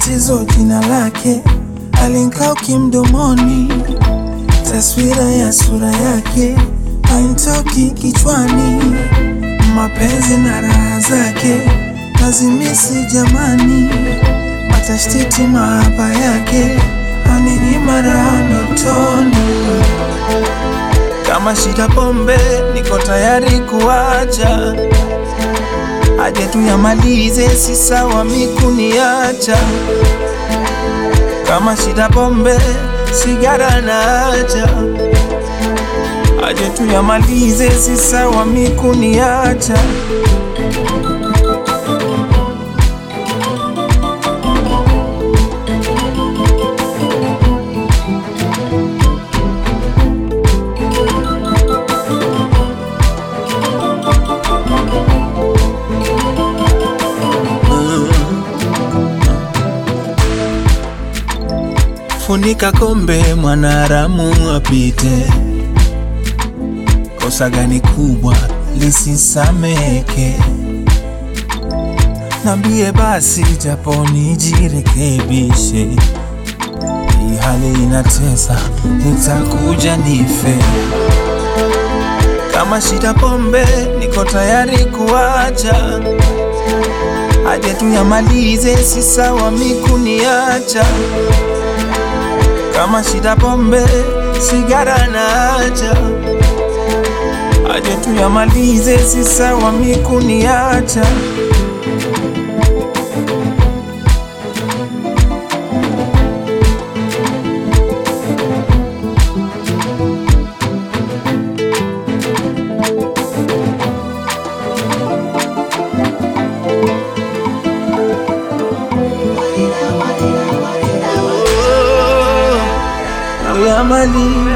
tatizo jina lake alinkauki mdomoni, taswira ya sura yake hainitoki kichwani, mapenzi na raha zake nazimisi jamani, matashtiti mahaba yake aninyima raha ndotoni. Kama shida pombe, niko tayari kuacha, aje tu yamalize, si sawa mikuniacha. Kama shida pombe, sigara naacha, aje tu yamalize, si sawa mikuniacha. Funika kombe, mwanaharamu apite. Kosa gani kubwa lisisameke? Nambie basi, japo nijirekebishe. Hii hali inatesa, nitakuja nife. Kama shida pombe, niko tayari kuacha, aje tu yamalize, si sawa mikuniacha kama shida pombe, sigara naacha, aje tu yamalize, si sawa mikuniacha. Oh, yamalize